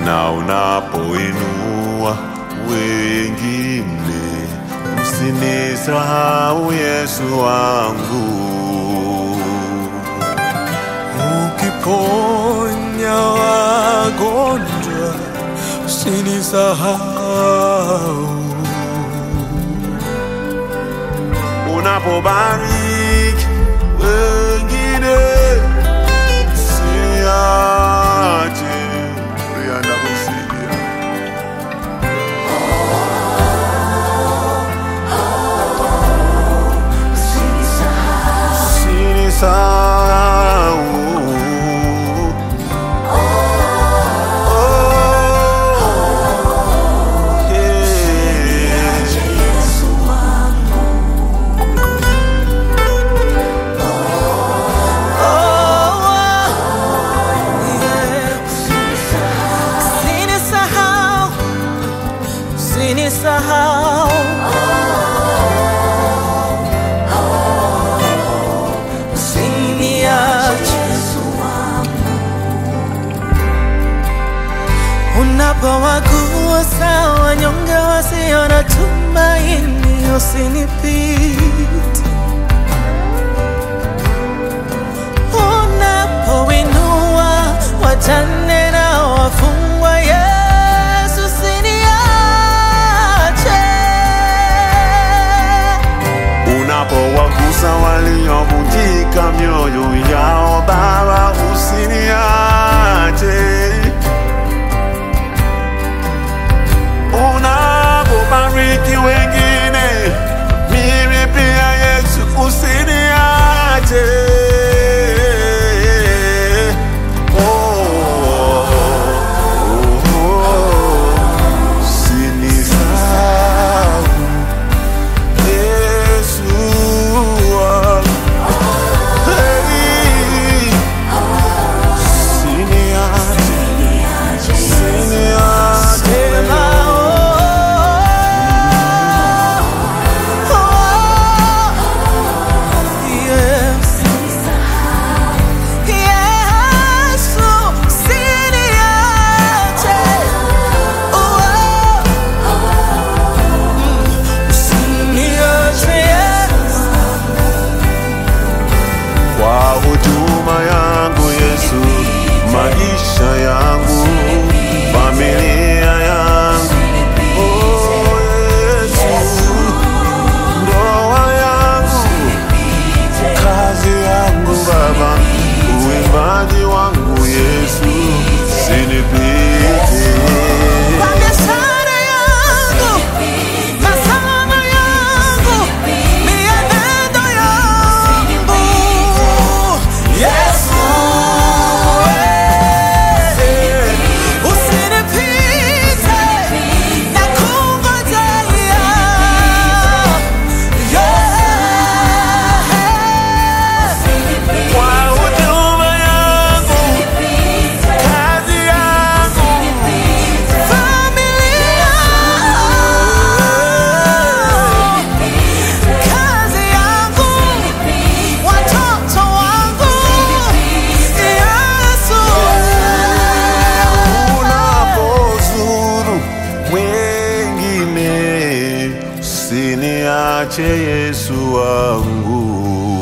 na unapoinua wengine, usinisahau Yesu wangu. Ukiponya wagonjwa usinisahau. unapobariki wengine siache rianda kusikia sinisahau Oh, yeah. Usinisahau, usinisahau. Usiniache. Unapowagusa wanyonge wasio na tumaini, usinipite. Unapoinua wajane na wafungwa, Yesu usiniache. unapowagusa waliovunjika mioyo yao, Baba usiniache. Unapobariki wengine, mimi pia Yesu usiniache. Oh, oh, oh, usinisahau. Yesu wangu. Hey, usiniache, usiniache. Sema, oh, oh, yes. Yesu, usiniache. Oh, usiniache, Yesu. Kwa huduma yangu Yesu, maisha yangu, familia yangu, oh Yesu, ndoa yangu, kazi yangu Baba, uimbaji wangu Yesu, sinipite. Kwa biashara yangu, masomo yangu, mienendo yangu. Yesu, eh, usinipite, nakungojea. Yeah. Kwa huduma yangu, kazi yangu, Familia, kazi yangu, watoto wangu, Yesu. unapozuru wengine, usiniache Yesu wangu.